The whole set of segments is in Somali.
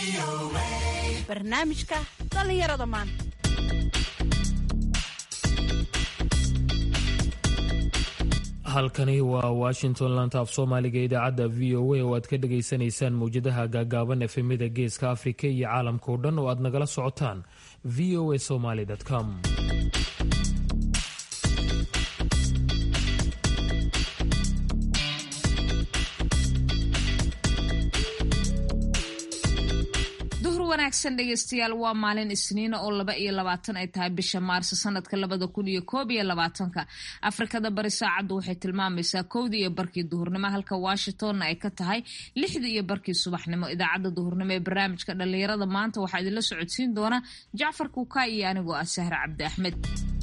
barnaamijka dhallinyarada maanta halkani waa washington lanta af soomaaliga idaacadda v o a oo aad ka dhagaysanaysaan mawjadaha gaagaaban efemida geeska afrika iyo caalamkao dhan oo aad nagala socotaan v o a somaly com wanaagsan dhegeystayaal waa maalin isniina oo laba iyo labaatan ay tahay bisha maarso sanadka labada kun iyo koob iyo labaatanka afrikada bari saacaddu waxay tilmaamaysaa kowdii iyo barkii duhurnimo halka washingtonna ay ka tahay lixdii iyo barkii subaxnimo idaacadda duhurnimo ee barnaamijka dhallinyarada maanta waxaa idinla socodsiin doona jacfar kuuka iyo anigoo ah sahre cabdi axmed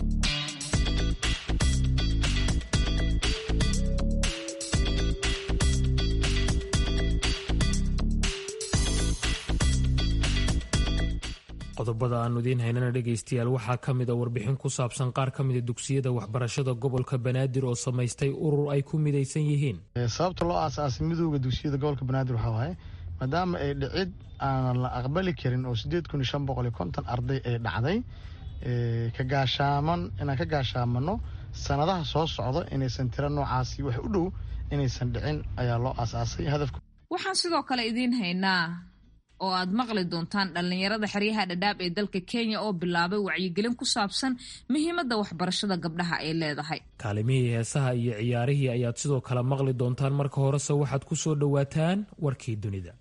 qodobada aanu idiin haynana dhegaystayaal waxaa ka mid a warbixin ku saabsan qaar ka mida dugsiyada waxbarashada gobolka banaadir oo samaystay urur ay ku midaysan yihiin sababta loo aasaasay midooda dugsiyada gobolka banaadir waxaa waaye maadaama ay dhicid aanan la aqbali karin oo sideed kun iyo shan boqol iyo konton arday ay dhacday ka gaashaaman inaan ka gaashaamano sanadaha soo socda inaysan tiro noocaasi wax u dhow inaysan dhicin ayaa loo aasaasay hadafka waxaan sidoo kale idiin haynaa oo aad maqli doontaan dhallinyarada xeryaha dhadhaab ee dalka kenya oo bilaabay wacyigelin ku saabsan muhiimadda waxbarashada gabdhaha ay leedahay kaalimihii heesaha iyo ciyaarihii ayaad sidoo kale maqli doontaan marka horese waxaad ku soo dhowaataan warkii dunida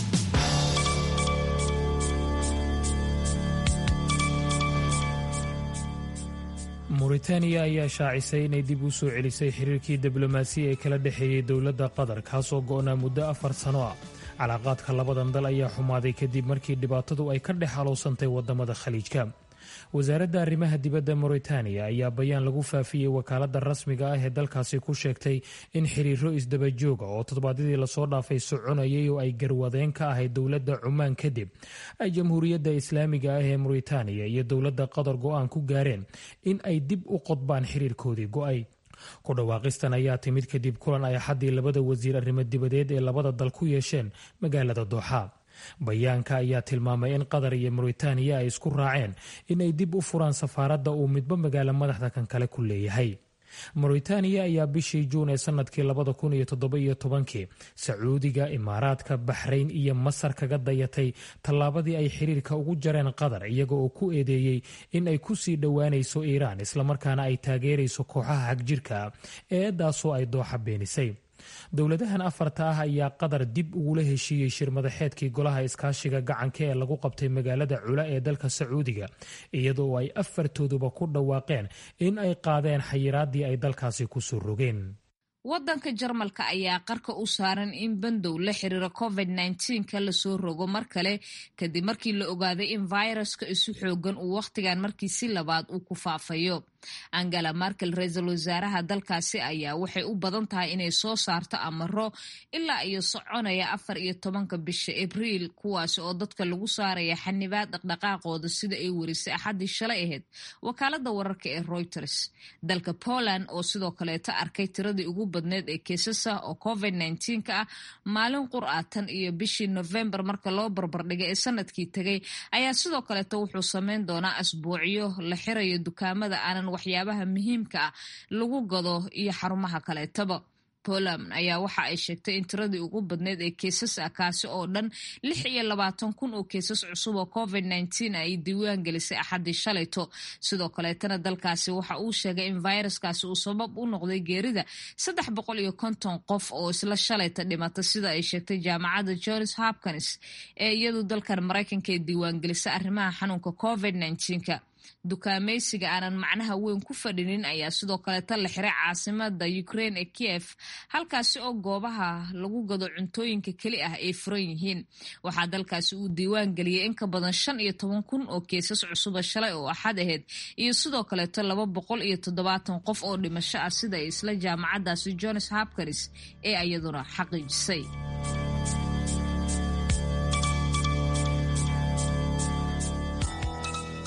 muritaaniya ayaa shaacisay inay dib u soo celisay xiriirkii diblomaasiya ee kala dhexeeyey dowladda qatar kaasoo go'naa muddo afar sano ah calaaqaadka labadan dal ayaa xumaaday kadib markii dhibaatadu ay ka dhex haloosantay wadamada khaliijka wasaaradda arrimaha dibadda mauritaniya ayaa bayaan lagu faafiyey wakaaladda rasmiga ah ee dalkaasi ku sheegtay in xiriiro isdabajooga oo toddobaadyadii lasoo dhaafay soconayay oo ay garwadeen ka ahayd dowladda cumaan kadib ay jamhuuriyadda islaamiga ah ee mauritaniya iyo dowladda qatar go-aan ku gaareen in ay dib u qodbaan xiriirkoodii go-ay ku dhawaaqistan ayaa timid kadib kulan ay axaddii labada wasiir arrimo dibadeed ee labada dal ku yeesheen magaalada dooxa bayaanka ayaa tilmaamay in qatar iyo mauritaniya ay isku raaceen inay dib u furaan safaaradda uu midba magaalo madaxda kan kale ku leeyahay mauritaniya ayaa bishii juun ee sanadkii labada kun iyo toddoba-iyo tobankii sacuudiga imaaraadka baxrayn iyo masar kaga dayatay tallaabadii ay xiriirka ugu jareen qatar iyaga oo ku eedeeyey in ay ku sii dhowaanayso iiraan islamarkaana ay taageerayso kooxaha hagjirka eedaasoo ay dooxa beenisay dowladahan afarta ah ayaa qatar dib ugula heshiiyey shir madaxeedkii golaha iskaashiga gacanka ee lagu qabtay magaalada cula ee dalka sacuudiga iyadoo ay afartooduba ku dhawaaqeen in ay qaadeen xayiraadii ay dalkaasi kusoo rogeen waddanka jarmalka ayaa qarka u saaran in bandow la xiriira covid ka lasoo rogo mar kale kadib markii la ogaaday in viruska isu xoogan uu wakhtigan markii si labaad uu ku faafayo angela markel ra-iisul wasaaraha dalkaasi ayaa waxay u badan tahay inay soo saarto amaro ilaa iyo soconaya afar iyo tobanka bisha abriil kuwaasi oo dadka lagu saaraya xanibaad dhaqdhaqaaqooda sida ay warisay axaddii shalay ahayd wakaalada wararka ee reuters dalka poland oo sidoo kaleeta arkay tiradii ugu badneed ee keesasa oo covid ka ah maalin qur-aatan iyo bishii novembar marka loo barbardhigay ee sanadkii tegay ayaa sidoo kaleeta wuxuu sameyn doonaa asbuucyo la xirayo dukaamada aanan waxyaabaha muhiimka ah lagu gado iyo xarumaha kaleetaba poland ayaa waxa ay sheegtay in tiradii ugu badneyd ee keesas ah kaasi oo dhan lix iyo labaatan kun oo keesas cusub oo covid ay diiwaan gelisay axaddii shalayto sidoo kaleetana dalkaasi waxa uu sheegay in viruskaasi uu sabab u noqday geerida saddex boqol iyo konton qof oo isla shalayta dhimata sida ay sheegtay jaamacadda johns hopkins ee iyadu dalkan maraykanka ee diiwaangelisay arrimaha xanuunka covid ka dukaamaysiga aanan macnaha weyn ku fadhinin ayaa sidoo kaleeta la xiray caasimada ukraine ee kiev halkaasi oo goobaha lagu gado cuntooyinka keli ah ay furan yihiin waxaa dalkaasi uu diiwaan geliyey in ka badan shan iyo toban kun oo keesas cusuba shalay oo axad ahayd iyo sidoo kaleeto laba boqol iyo toddobaatan qof oo dhimasho ah sida ay isla jaamacadaasi johns hopkins ee iyaduna xaqiijisay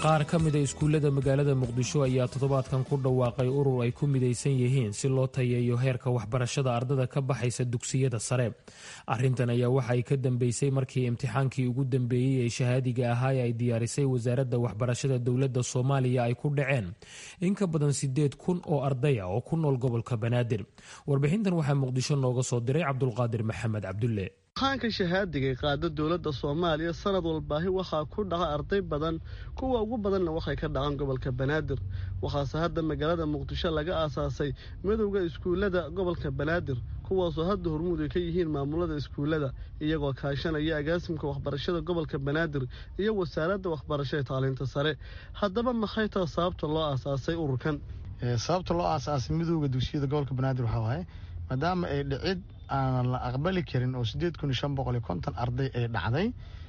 qaar ka mida iskuullada magaalada muqdisho ayaa toddobaadkan ku dhawaaqay urur ay ku midaysan yihiin si loo tayeeyo heerka waxbarashada ardada ka baxaysa dugsiyada sare arrintan ayaa waxa ay ka dambeysay markii imtixaankii ugu dambeeyey ee shahaadiga ahaa ee ay diyaarisay wasaaradda waxbarashada dowladda soomaaliya ay ku dhaceen in ka badan sideed kun oo ardaya oo ku nool gobolka banaadir warbixintan waxaa muqdisho nooga soo diray cabdulqaadir maxamed cabdulle imtixaanka shahaadiga ee qaada dowladda soomaaliya sanad walbaahi waxaa ku dhaca arday badan kuwa ugu badanna waxay ka dhacaan gobolka banaadir waxaase hadda magaalada muqdisho laga aasaasay midowda iskuullada gobolka banaadir kuwaasoo hadda hormuud ay ka yihiin maamulada iskuullada iyagoo kaashanaya agaasimka waxbarashada gobolka banaadir iyo wasaaradda waxbarasho ee tacliinta sare haddaba maxay taha sababta loo aasaasay ururkan sababta loo aasaasay midowda dugsiyada gobolka banaadir waxaa waaye maadaama ay dhicid aanan la aqbali karin oo sideed kun iyo shan boqol iyo konton arday ay dhacday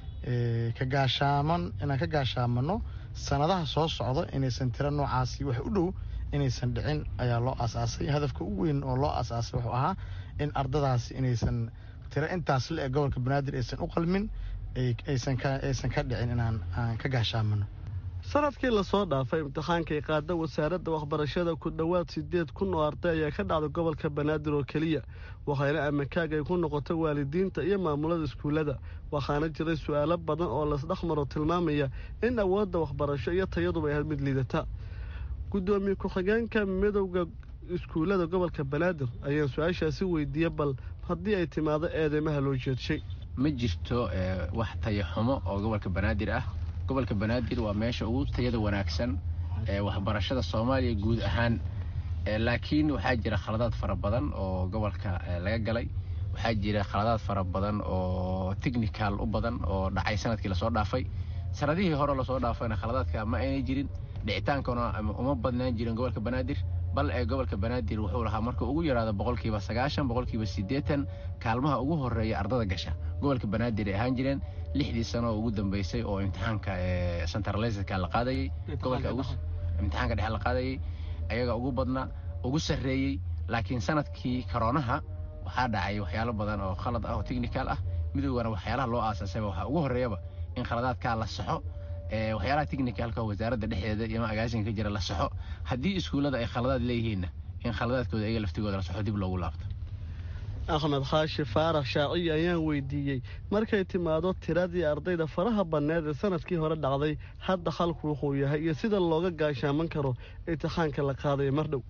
ka gaashaaman inaan ka gaashaamano sanadaha soo socda inaysan tiro noocaasi wax u dhow inaysan dhicin ayaa loo aasaasay hadafka ugu weyn oo loo aasaasay wuxuu ahaa in ardadaasi inaysan tiro intaas le ee gobolka banaadir aysan u qalmin aysan ka dhicin inaan aan ka gaashaamano sanadkii lasoo dhaafay imtixaankay qaada wasaaradda waxbarashada ku dhowaad sideed kun oo arday ayaa ka dhacday gobolka banaadir oo keliya waxayna amakaag ay ku noqotay waalidiinta iyo maamulada iskuullada waxaana jiray su-aalo badan oo lasdhexmaro tilmaamaya in awoodda waxbarasho iyo tayaduba ay had mid liidata guddoomiye ku-xigeenka midowda iskuullada gobolka banaadir ayaan su-aashaasi weydiiye bal haddii ay timaado eedeymaha loo jeedshay ma jirto wax tayaxumo oo gobolka banaadir ah gobolka banaadir waa meesha ugu tayada wanaagsan ee waxbarashada soomaaliya guud ahaan laakiin waxaa jira khaladaad fara badan oo gobolka laga galay waxaa jira khaladaad fara badan oo technical u badan oo dhacay sanadkii lasoo dhaafay sanadihii hore lasoo dhaafayna khaladaadka ma aynay jirin dhicitaankana uma badnaan jirin gobolka banaadir bal ee gobolka banaadir wuxuu lahaa marka ugu yaraado boqolkiiba sagaashan boqolkiiba siddeetan kaalmaha ugu horeeya ardada gasha gobolka banaadir ay ahaan jireen lixdii sano oo ugu dambeysay oo imtixaanka centralisedka la qaadayey gobolka imtixaanka dhexe la qaadayey ayaga ugu badnaa ugu sarreeyey laakiin sanadkii koroonaha waxaa dhacay waxyaalo badan oo khalad ah oo technical ah midoogana waxyaalaha loo aasaasayba waxaa ugu horreeyaba in khaladaadkaa la saxo waxyaalaha technicalka wasaaradda dhexdeeda iyo agaasinka ka jira la saxo haddii iskuullada ay khaladaad leeyihiinna in khaladaadkooda ayaga laftigooda la saxo dib loogu laabto axmed khaashi faarax shaaciyi ayaan weydiiyey markay timaado tiradii ardayda faraha banneed ee sanadkii hore dhacday hadda halku wuxuu yahay iyo sida looga gaashaaman karo imtixaanka la qaadayo mar dhow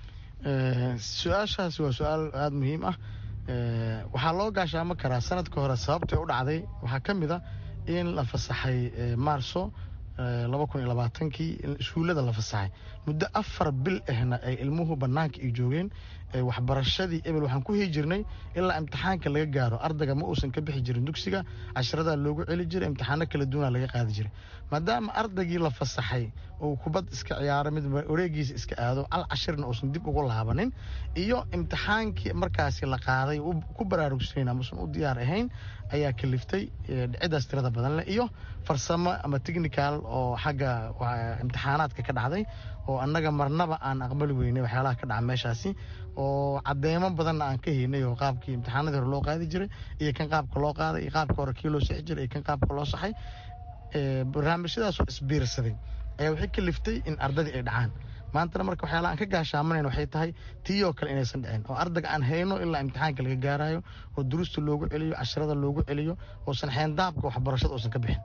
su-aashaasi waa su-aal aada muhiim ah waxaa loo gaashaaman karaa sanadka hore sababtay u dhacday waxaa ka mid a in la fasaxay maarso laba kun iyo labaatankii iskuullada la fasaxay muddo afar bil ahna ay ilmuhu bannaanka ay joogeen waxbarashadii ebel waxaan ku hii jirnay ilaa imtixaanka laga gaaro ardayga ma uusan ka bixi jirin dugsiga casharadaa loogu celi jiray imtixaano kala duwana laga qaadi jiray maadaama ardaygii la fasaxay uu kubad iska ciyaaro mid wareegiisa iska aado cal cashirna uusan dib ugu laabanin iyo imtixaankii markaasi la qaaday ku baraarugsayn amausan u diyaar ahayn ayaa kaliftay dhicidaas tirada badan leh iyo farsamo ama technical oo xagga imtixaanaadka ka dhacday oo annaga marnaba aan aqbali weynay waxyaalaha ka dhaca meeshaasi oo cadeymo badanna aan ka haynay oo qaabkii imtixaanadii hore loo qaadi jiray iyo kan qaabka loo qaaday iyo qaabka hore kii loo sixi jiray iyo kan qaabka loo saxay barnaamijyadaasoo isbiirsaday ayaa waxay kaliftay in ardadii ay dhacaan maantana marka waxyaalaha aan ka gaashaamanayn waxay tahay tii oo kale inaysan dhicin oo ardayga aan hayno ilaa imtixaanka laga gaarayo oo duruusta loogu celiyo casharada loogu celiyo oosan xeendaabka waxbarashada uusan ka bixin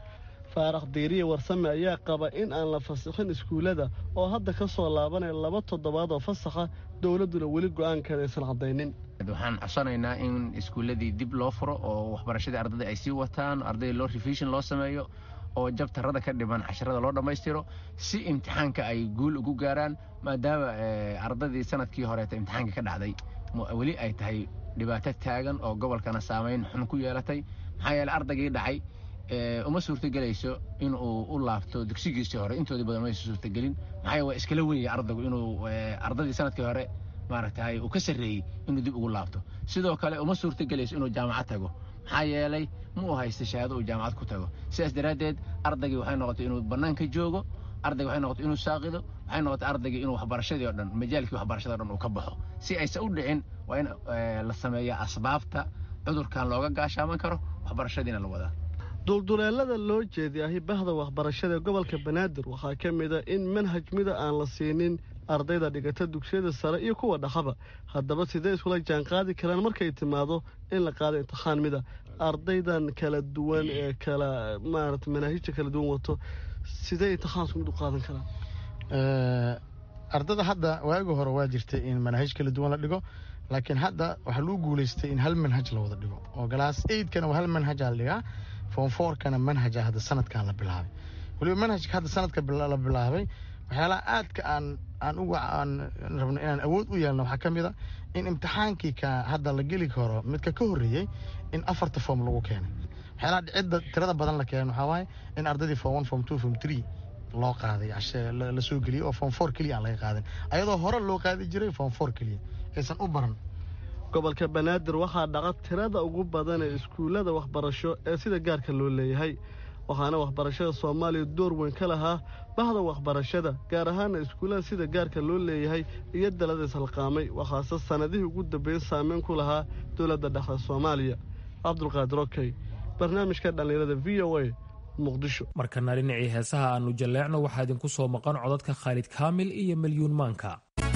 faarax diiriye warsame ayaa qaba in aan la fasixin iskuullada oo hadda ka soo laabanaya laba toddobaad oo fasaxa dowladduna weli go-aankeeda aysan caddaynin waxaan codsanaynaa in iskuulladii dib loo furo oo waxbarashadii ardada ay sii wataan ardayda loo revision loo sameeyo oo jabtarada ka dhiman casharada loo dhammaystiro si imtixaanka ay guul ugu gaaraan maadaama ardadii sanadkii horeeta imtixaanka ka dhacday weli ay tahay dhibaato taagan oo gobolkana saamayn xun ku yeelatay maxaa yeele ardaygii dhacay uma suurtagelayso in uu u laabto dugsigiisii hore intoodii badan maysa suurtagelin maxaa waa iskala wenyay ardaygu inuu ardadii sanadkii hore maaragtay uu ka sarreeyey inuu dib ugu laabto sidoo kale uma suurtagelayso inuu jaamacad tago maxaa yeelay ma u haysta shahaado uu jaamacad ku tago sidaas daraaddeed ardaygii waxay noqotay inuu bannaanka joogo ardayga waxay noqotay inuu saaqido waxay noqotay ardaygii inuu waxbarashadii o dhan majaalkii waxbarashada o dhan uu ka baxo si aysan u dhicin waa in la sameeya asbaabta cudurkan looga gaashaaman karo waxbarashadiina la wadaa dulduleelada loo jeediyahay bahda waxbarashada ee gobolka banaadir waxaa ka mid a in manhaj mida aan la siinin ardayda dhigata dugsiyada sare iyo kuwa dhaqaba haddaba sidee iskula jaanqaadi karaan markay timaado in la qaado imtixaan mida ardaydan kala duwan ee kala maarata manaahijta kala duwan wato sidee imtixaanku mid u qaadan karaan ardada hadda waagi hore waa jirtay in manaahij kala duwan la dhigo laakiin hadda waxaa lagu guuleystay in hal manhaj la wada dhigo oo galaas eidkana hal manhajaa la dhigaa form fourkana manhaja hadda sanadkan la bilaabay weliba manhajka hadda sanadka la bilaabay waxyaalaha aadka aan aan uga aan rabno inaan awood u yeelno waxaa ka mid a in imtixaankii ka hadda la geli karo midka ka horreeyey in afarta form lagu keenay waxyaalaha dhicidda tirada badan la keenay waxaa waaye in ardaydii form one form two form three loo qaaday la soo geliyey oo form four keliya aan laga qaadin ayadoo hore loo qaadi jiray form four keliya aysan u baran gobolka banaadir waxaa dhaqa tirada ugu badan ee iskuullada waxbarasho ee sida gaarka loo leeyahay waxaana waxbarashada soomaaliya door weyn ka lahaa bahda waxbarashada gaar ahaana iskuullada sida gaarka loo leeyahay iyo dalada ishalqaamay waxaase sannadihii ugu dambeyn saameyn ku lahaa dowladda dhexda soomaaliya cabdulqaadir okey barnaamijka dhallinyarada v o a muqdisho markana dhinacii heesaha aannu jalleecno waxaa idinku soo maqan codadka khaalid kaamil iyo milyuun maanka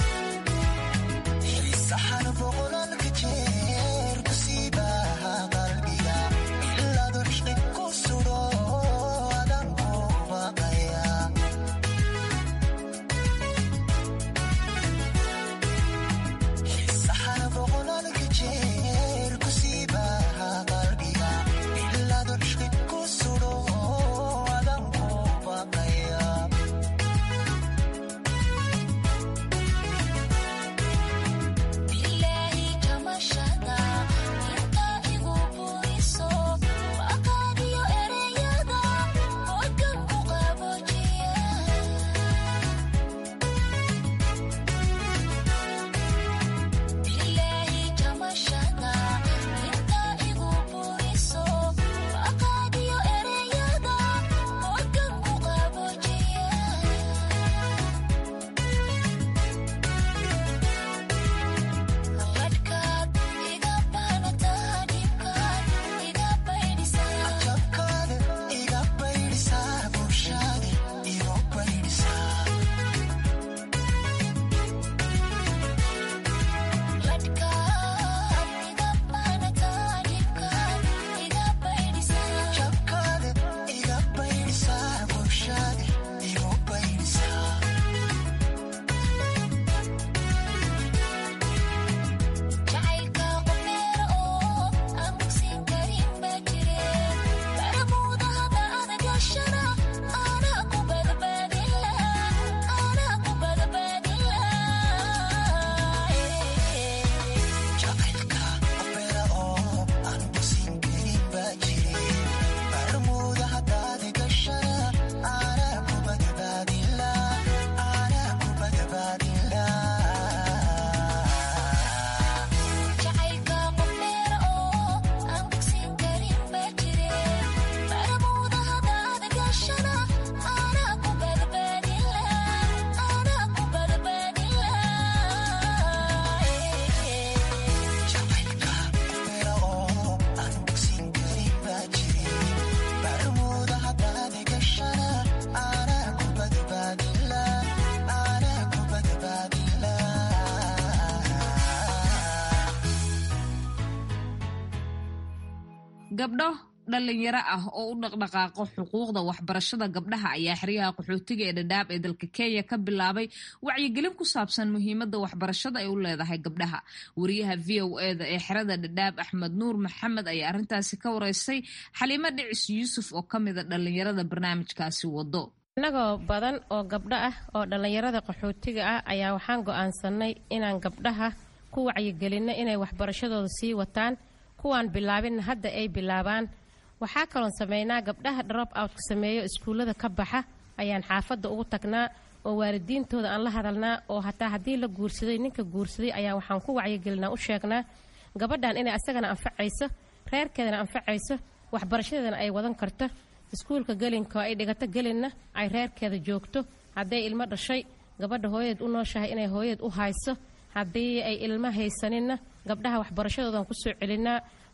gabdho dhalinyaro ah oo u dhaqdhaqaaqo xuquuqda waxbarashada gabdhaha ayaa xeryaha qaxootiga ee dhadhaab ee dalka kenya ka bilaabay wacyigelin ku saabsan muhiimadda waxbarashada ay u leedahay gabdhaha wariyaha v o eda ee xerada dhadhaab axmed nuur maxamed ayaa arrintaasi ka wareystay xaliimo dhicis yuusuf oo ka mida dhalinyarada barnaamijkaasi wado innagoo badan oo gabdho ah oo dhallinyarada qaxootiga ah ayaa waxaan go'aansanay inaan gabdhaha ku wacyigelinno inay waxbarashadooda sii wataan kuwaan bilaabinna hadda ay bilaabaan waxaa kaloon sameynaa gabdhaha drop outka sameeyo iskuullada ka baxa ayaan xaafadda ugu tagnaa oo waalidiintooda aan la hadalnaa oo hataa haddii la guursaday ninka guursaday ayaa waxaan ku wacyigelinaa u sheegnaa gabadhan inay asagana anfacayso reerkeedana anfacayso waxbarashadeedana ay wadan karto iskuulka gelinka ay dhigato gelinna ay reerkeeda joogto hadday ilmo dhashay gabadha hooyadeed u nooshahay inay hooyadeed u hayso haddii ay ilmo haysaninna gabdhaha waxbarashadoodan kusoo celinaa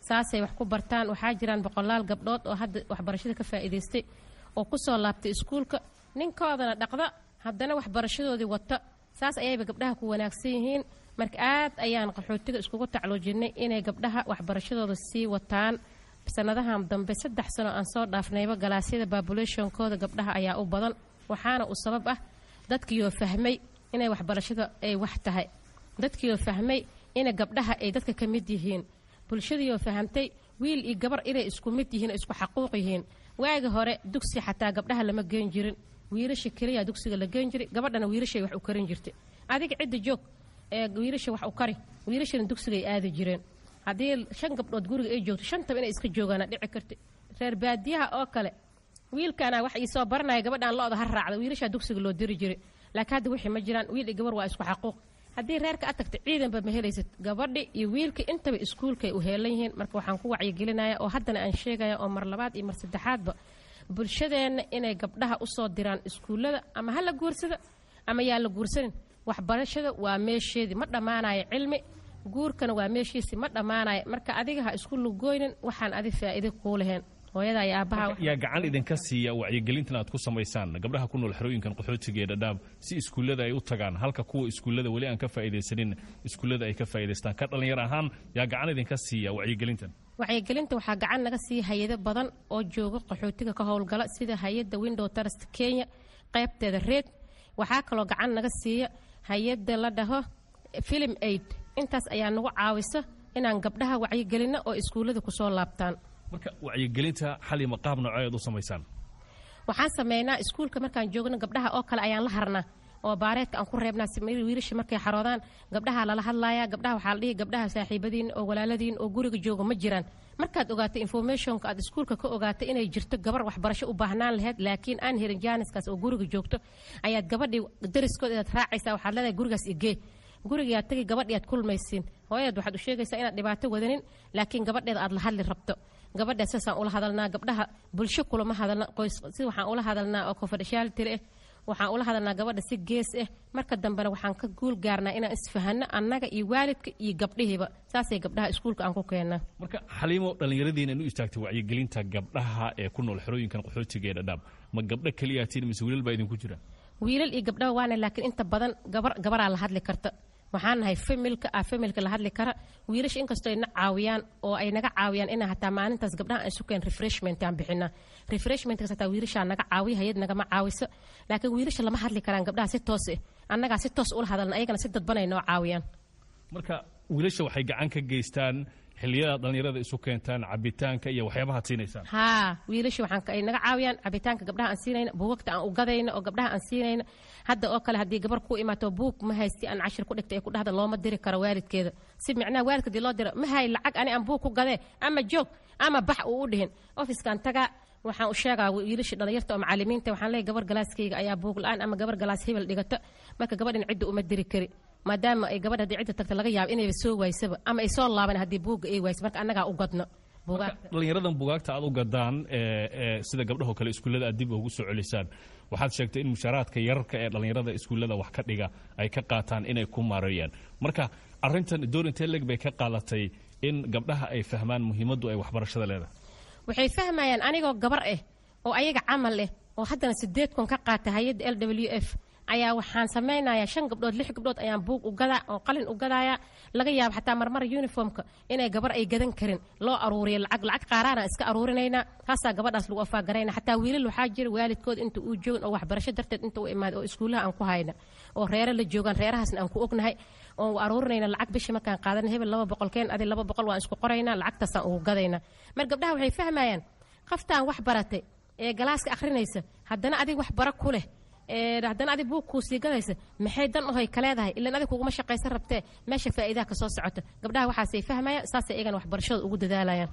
saasay wax ku bartaan waxaa jiraan boqolaal gabdhood oo hadda waxbarashada ka faa'iidaystay oo kusoo laabtay iskuulka ninkoodana dhaqda haddana waxbarashadoodii wata saas ayayba gabdhaha ku wanaagsan yihiin marka aad ayaan qaxootiga iskugu tacluujinay inay gabdhaha waxbarashadooda sii wataan sanadahan dambe saddex sano aan soo dhaafnayba galaasyada babulationkooda gabdhaha ayaa u badan waxaana uu sabab ah dadkiioo fahmay inay waxbarashada ay wax tahay dadkiioo fahmay ina gabdhaha ay dadka ka mid yihiin bulshadiioo fahamtay wiil iyo gabar inay isku mid yihiin isku xaquuq yihiin waagi hore dugsi xataa gabdhaha lama geen jirin wiilasha keliya dugsiga la geen jiray gabadhana wiilashay wax u karin jirtay adiga cidda joog ee wiilasha wax u kari wiilashana dugsigay aadi jireen haddii shan gabdhood guriga ay joogto shantaba inay iska joogaana dhici karta reer baadiyaha oo kale wiilkana wax iisoo baranaya gabadhaan lo-da ha raacda wiilashaa dugsiga loo diri jiray laakiin hadda wixii ma jiraan wiil iyo gabar waa isku xaquuq haddii reerka aad tagta ciidanba ma helaysad gabadhi iyo wiilka intaba iskuulkay u heelan yihiin marka waxaan ku wacyigelinaya oo haddana aan sheegaya oo mar labaad iyo mar saddexaadba bulshadeenna inay gabdhaha usoo diraan iskuullada ama ha la guursada ama yaa la guursanin waxbarashada waa meesheedii ma dhammaanayo cilmi guurkana waa meeshiisi ma dhammaanayo marka adiga ha isku lugooynin waxaan adi faa'iide kuu lahayn hooyada iyo aabbaha yaa gacan idinka siiya wacyigelintan aad ku samaysaan gabdhaha ku nool xerooyinkan qaxootiga ee dhadhaab si iskuullada ay u tagaan halka kuwa iskuullada weli aan ka faa'iidaysanin iskuullada ay ka faa'iidaystaan ka dhallinyar ahaan yaa gacan idinka siiya wacyigelintan wacyigelinta waxaa gacan naga siiya hay-ado badan oo jooga qaxootiga ka howlgala sida hay-adda window trust kenya qaybteeda reed waxaa kaloo gacan naga siiya hay-adda la dhaho film aid intaas ayaa nagu caawisa inaan gabdhaha wacyigelinno oo iskuullada kusoo laabtaan marka wacyigelinta xalima qaab nooceed u samaysaan waxaan sameynaa iskuulka markaan joogno gabdhaha oo kale ayaan la harnaa oo baareedka aan ku reebnaa wiilasha markay xaroodaan gabdhaha lala hadlaaya gabdhaha waxaa la dhihi gabdhaha saaxiibadiin oo walaaladiin oo guriga jooga ma jiraan markaad ogaatay informationka aad iskuulka ka ogaatay inay jirto gabar waxbarasho u baahnaan lahayd laakiin aan helin jaaniskaas oo guriga joogto ayaad gabadhii dariskood inaad raacaysaa waxaad leedahay gurigaas igee gurigaad tagi gabadhii aad kulmaysiin hooyadeed waxaad u sheegaysaa inaad dhibaato wadanin laakiin gabadheeda aad la hadli rabto gabadha saasaan ula hadalnaa gabdhaha bulsho kulama hadalna qoys si waxaan ula hadalnaa oo confidentiality ah waxaan ula hadalnaa gabadha si gees ah marka dambena waxaan ka guul gaarnaa inaan isfahanno annaga iyo waalidka iyo gabdhihiiba saasay gabdhaha iskuulka aan ku keennaa marka xaliimo dhallinyaradiina u istaagtay wacyigelinta gabdhaha ee ku nool xerooyinkan qaxootiga ee dhadhaab ma gabdho keliyaatiin mise wiilal baa idinku jira wiilal iyo gabdhaha waana laakiin inta badan gabar gabaraa la hadli karta waxaan nahay familka ah familka la hadli kara wiilasha inkastoo ay na caawiyaan oo ay naga caawiyaan inaa hataa maalintaas gabdhaha aan sukeen refreshment aan bixina refreshmentkaas hataa wiilashaa naga caawiya hayad nagama caawiso laakiin wiilasha lama hadli karaan gabdhaha si toos eh annagaa si toos ula hadalna ayagana si dadbanay noo caawiyaan marka wiilasha waxay gacan ka geystaan xilliyada dhallinyarada isu keentaan cabitaanka iyo waxyaabahaad siinaysaan haa wiilasha waxaan ay naga caawiyaan cabitaanka gabdhaha aan siinayna buugagta aan u gadayna oo gabdhaha aan siinayna hadda oo kale haddii gabar ku imaato buug ma haysti aan cashir ku dhigtay ee ku dhahda looma diri karo waalidkeeda si micnaha waalidka dii loo diro ma hay lacag ani aan buug ku gadee ama joog ama bax uu u dhihin ofiskaan tagaa waxaan u sheegaa wiilasha dhalinyarta oo macalimiinta waxaan leeyahay gabar galaaskayga ayaa buug la-aan ama gabar galaas hebel dhigata marka gabadhan cidda uma diri kari maadaama ay gabadha haddii cidda tagta laga yaabo inayba soo waysaba ama ay soo laaban haddii buugga ay wayso marka annagaa u gadno dhallinyaradan bugaagta aad u gadaan sida gabdhahoo kale iskuullada aad dib ugu soo celisaan waxaad sheegtay in mushaaraadka yararka ee dhallinyarada iskuullada wax ka dhiga ay ka qaataan inay ku maareeyaan marka arintan doorintee leg bay ka qaadatay in gabdhaha ay fahmaan muhiimaddu ay waxbarashada leedahay waxay fahmayaan anigoo gabar ah oo ayaga camal ah oo haddana sideed kun ka qaata hay-adda l w f ayaa waxaan samaynayaa shan gabdhood lix gabdhood ayaan buug u gadaa oo qalin u gadaaya laga yaabo xataa marmar uniformka inay gabar ay gadan karin loo aruuriyo lacag lacag qaaraana iska aruurinaynaa taasaa gabadhaas lagu afaagarayna xataa wiilal waxaa jira waalidkood inta uu joogin oo waxbarasho darteed inta u imaada oo iskuullaha aan ku hayna oo reere la joogaan reerahaasna aan ku ognahay oo aruurinayna lacag bishii markaan qaadana hebel laba boqolkeen adi laba boqol waan isku qoraynaa lacagtaasaan ugu gadayna mar gabdhaha waxay fahmayaan qaftaan wax baratay ee galaaska akhrinaysa haddana adig wax bara ku leh haddana adig buug kuu sii gadaysa maxay dan ohoy ka leedahay ilan adig kuguma shaqaysan rabtee meesha faa'iidaha ka soo socota gabdhaha waxaasay fahmayaan saasay iyagana waxbarashada ugu dadaalayaan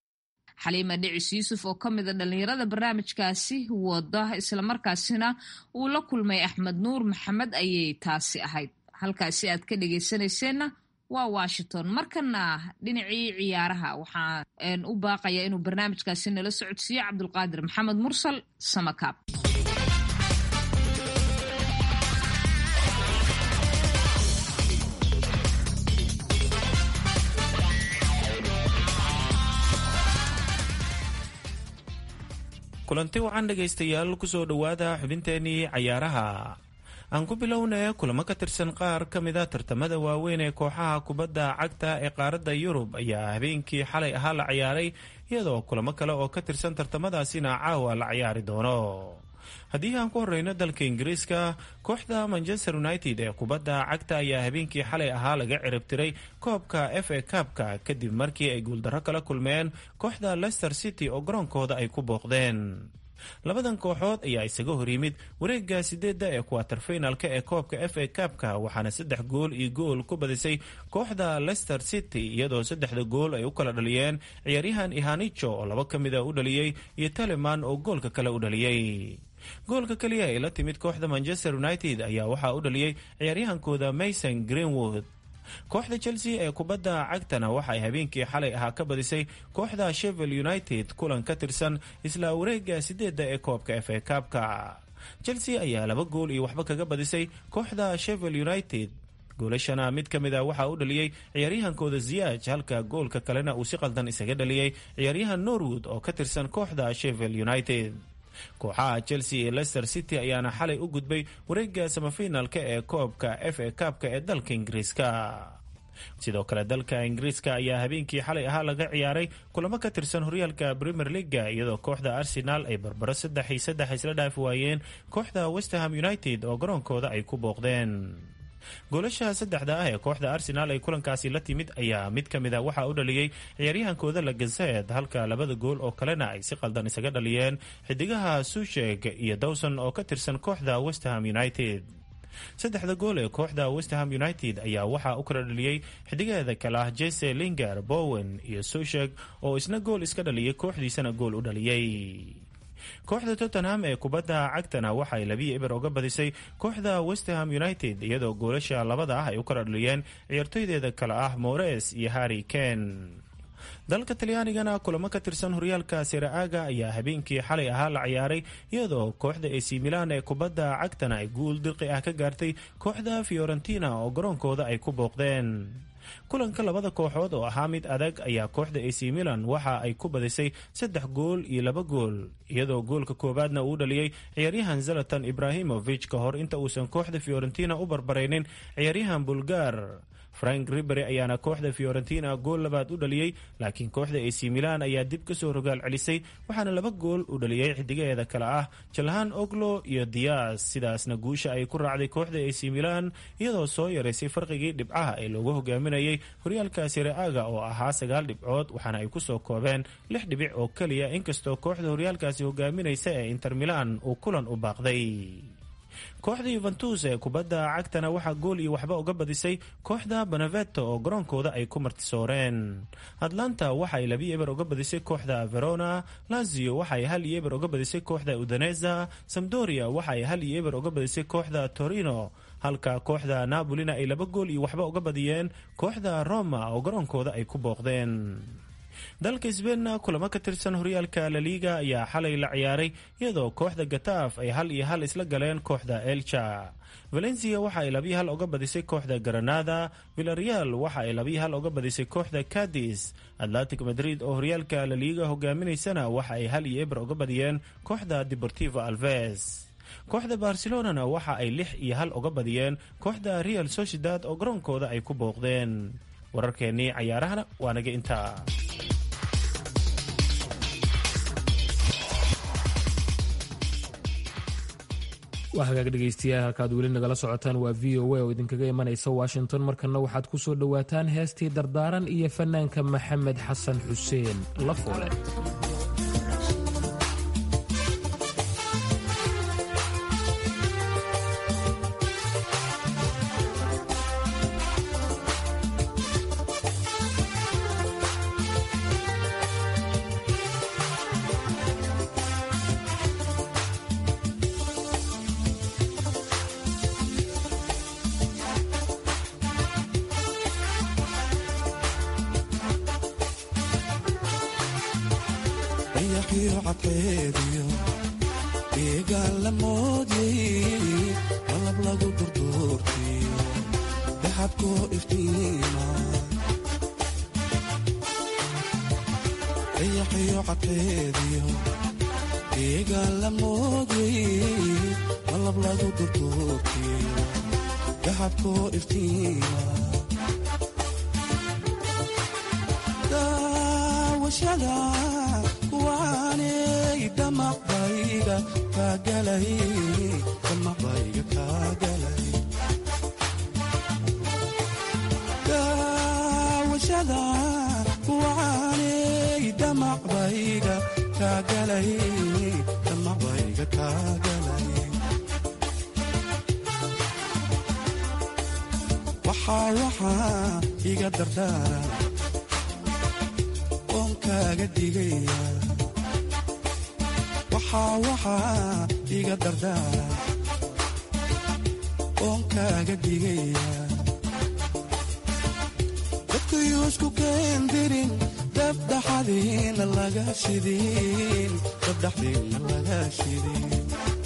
xaliima dhicis yuusuf oo ka mida dhallinyarada barnaamijkaasi wada islamarkaasina uu la kulmay axmed nuur maxamed ayay taasi ahayd halkaasi aad ka dhegaysanayseena waa washington markana dhinacii ciyaaraha waxaan u baaqaya inuu barnaamijkaasi nala socodsiiyo cabdulqaadir maxamed mursal samakaab kulanti wacan dhegaystayaal kusoo dhowaada xubinteenii cayaaraha aan ku bilownay kulamo ka tirsan qaar ka mida tartamada waaweyn ee kooxaha kubadda cagta ee qaaradda yurub ayaa habeenkii xalay ahaa la ciyaaray iyadoo kulamo kale oo ka tirsan tartamadaasina caawa la ciyaari doono haddii aan ku horeyno dalka ingiriiska kooxda manchester united ee kubadda cagta ayaa habeenkii xalay ahaa laga ciribtiray koobka f a kabka kadib markii ay guuldarro kala kulmeen kooxda leicester city oo garoonkooda ay ku booqdeen labadan kooxood ayaa isaga hor yimid wareega sideedda ee kuwaterfinalka ee koobka f a kabka waxaana saddex gool iyo gool ku badisay kooxda leicester city iyadoo saddexda gool ay u kala dhaliyeen ciyaaryahan ihanicho oo laba ka mida u dhaliyey iyo teleman oo goolka kale u dhaliyey goolka keliya ay la timid kooxda manchester united ayaa waxaa u dhaliyey ciyaaryahankooda mason greenwood kooxda chelsea ee kubadda cagtana waxay habeenkii xalay ahaa ka badisay kooxda shevel united kulan ka tirsan isla wareega sideedda ee koobka f a kabka chelsea ayaa laba gool iyo waxba kaga badisay kooxda shevel united goolashana mid ka mid a waxaa u dhaliyey ciyaaryahankooda ziyaaj halka goolka kalena uu si qaldan isaga dhaliyey ciyaaryahan norwood oo ka tirsan kooxda shevel united kooxaha chelsea iyo leicester city ayaana xalay u gudbay wareega samafinalka ee koobka f a kabka ee dalka ingiriiska sidoo kale dalka ingiriiska ayaa habeenkii xalay ahaa laga ciyaaray kulamo ka tirsan horyaalka premier leaga iyadoo kooxda arsenal ay barbaro saddex iyo saddex isla dhaafi waayeen kooxda westerham united oo garoonkooda ay ku booqdeen goolasha saddexda ah ee kooxda arsenal ay kulankaasi la timid ayaa mid ka mid a waxaa u dhaliyey ciyaaryahankooda lagazed halka labada gool oo kalena ay si qaldan isaga dhaliyeen xidigaha susheg iyo dawson oo ka tirsan kooxda westerham united saddexda gool ee kooxda westerham united ayaa waxaa u kala dhaliyey xidigaheeda kale ah jese linger bowen iyo susheg oo isna gool iska dhaliyay kooxdiisana gool u dhaliyey kooxda tottenham ee kubadda cagtana waxay labiyo eber oga badisay kooxda westerham united iyadoo goolasha labada ah ay u kala dhaliyeen ciyaartoydeeda kale ah mores iyo harry ken dalka talyaanigana kulamo ka tirsan horyaalka siraaga ayaa habeenkii xalay ahaa la ciyaaray iyadoo kooxda ac milan ee kubadda cagtana ay guul dirqi ah ka gaartay kooxda fiorentina oo garoonkooda ay ku booqdeen kulanka labada kooxood oo ahaa mid adag ayaa kooxda ac milan waxa ay ku badisay saddex gool iyo laba gool iyadoo goolka koowaadna uu dhaliyey ciyaaryahan zalatan ibrahimovic ka hor inta uusan kooxda fiorentina u barbaraynin ciyaaryahan bulgar frank ribery ayaana kooxda fiorentina gool labaad u dhaliyey laakiin kooxda ac milan ayaa dib kasoo rogaal celisay waxaana laba gool u dhaliyey xidigaheeda kale ah jalhan oglo iyo dias sidaasna guusha ay ku raacday kooxda ac milan iyadoo soo yaraysay farqigii dhibcaha ee loogu hogaaminayay horyaalka siraaga oo ahaa sagaal dhibcood waxaana ay kusoo koobeen lix dhibic oo keliya inkastoo kooxda horyaalkaasi hogaaminaysa ee inter milan uu kulan u baaqday kooxda yuventus ee kubadda cagtana waxaa gool iyo waxba uga badisay kooxda beneveto oo garoonkooda ay ku martisooreen atlanta waxaay labi eber uga badisay kooxda verona lazio waxaay hal iyo eber uga badisay kooxda udaneza samdoria waxaay hal iyo eber uga badisay kooxda torino halka kooxda napolina ay laba gool iyo waxba uga badiyeen kooxda roma oo garoonkooda ay ku booqdeen dalka sbeenna kulamo ka tirsan horyaalka laliga ayaa xalay la ciyaaray iyadoo kooxda gataaf ay hal iyo hal isla galeen kooxda elcha valencia waxa ay labiyo hal uga badisay kooxda granada villareal waxa ay labiyo hal uga badisay kooxda cadis atlantic madrid oo horyaalka laliga hogaaminaysana waxa ay hal iyo eber uga badiyeen kooxda deportivo alves kooxda barcelonana waxa ay lix iyo hal uga badiyeen kooxda real sociedad oo garoonkooda ay ku booqdeen wararkeennii cayaarahana waa naga intaa waa hagaag dhegaystayaal halkaad weli nagala socotaan waa v o a oo idinkaga imanaysa washington markana waxaad ku soo dhowaataan heestii dardaaran iyo fanaanka maxamed xasan xuseen lafoole deegaan la mooday malab lagu durduurtiyo dahabkoo iftiima daawashada waanay damaqbayga kaagalay damaqbayga kaagalay daawashada waanay damaqbayga kaagalay damaqbayga kaagalay waxaa waxaa iga dardaara oon kaaga digaya waxaa waxaa iga dardaara oon kaaga digaya dadkayuu isku keendirin dabdhaxadiina laga shidin dabdhaxdiina laga shidin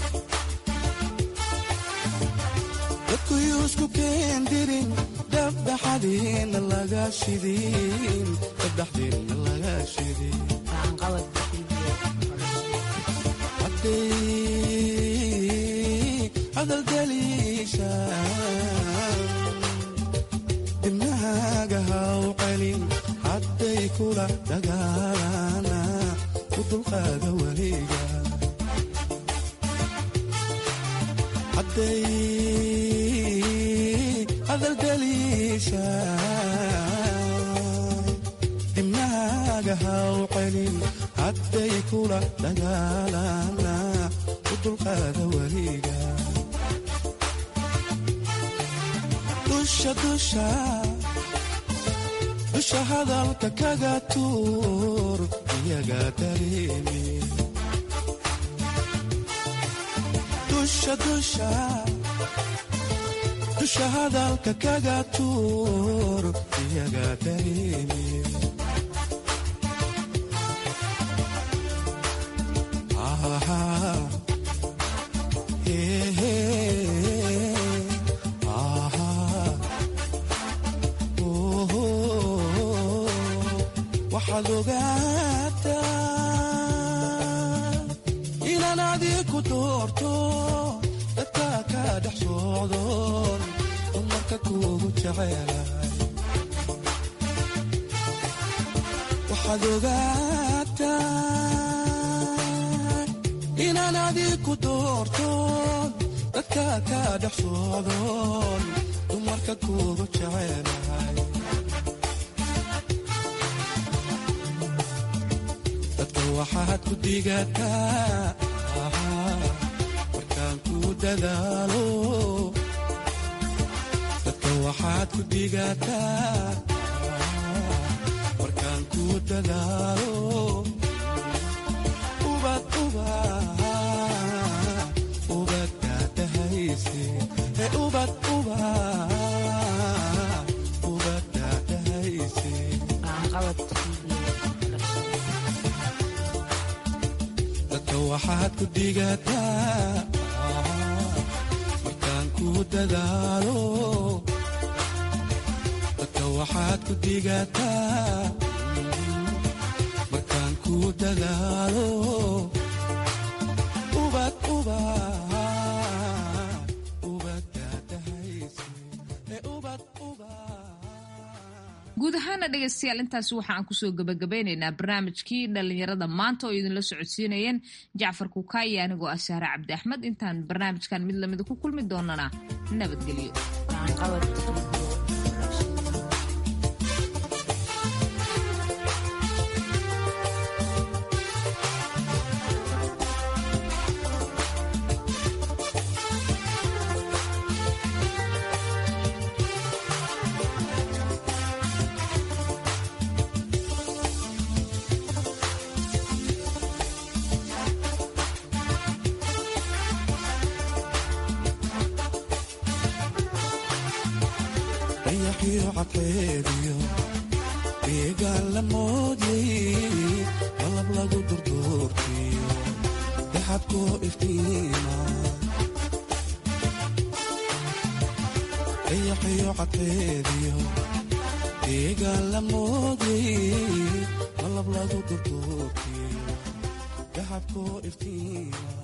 dadkayuu isku keendirin dabdhaxadiina laga shidin dabdhaxdiina laga shidin hadday hadaldaliisha dibnahaaga haw celin hadday kula dagaalana u dulqaada weliga hadday hadaldaliisha dibnahaaga haw celin hadday kula dagaalana u dulqaada weliga dusha dusha dusha hadalka kaga tuur iyaga dareemi dusha dusha dusha hadalka kaga tuur iyaga dareemi waxaad ogaataa inaan adiku doorto dadka ka dhex socdoon dumarka kuugu jecelahay waxaad ogaataa inaan adiku doorto dadka ka dhex socdoon dumarka kuugu jecelahay waxaad ku digataa markaan ku dadaalo dadka waxaad ku digataa markaan ku dadaalo ubad uba ubad daadahayse ee ubad uba ubad daadahayse waxaad ku digataa markaan ku dadaalo dadka waxaad ku digataa markaan ku dadaalo ubad uba guud ahaana dhegaystayaal intaasi waxa aan kusoo gabagabeynaynaa barnaamijkii dhallinyarada maanta oo idinla socodsiinayeen jacfar kukaaya anigoo ah saare cabdi axmed intaan barnaamijkan mid lamida ku kulmi doonana nabadgelyo dayaxiyo cadceediyo deegaan la moodyay qalab lagu durduurtiyo daxabkoo iftiima dayaxiyo cadceediyo deegaan la moodyay qalab lagu durduurtiyo daxabkoo iftiima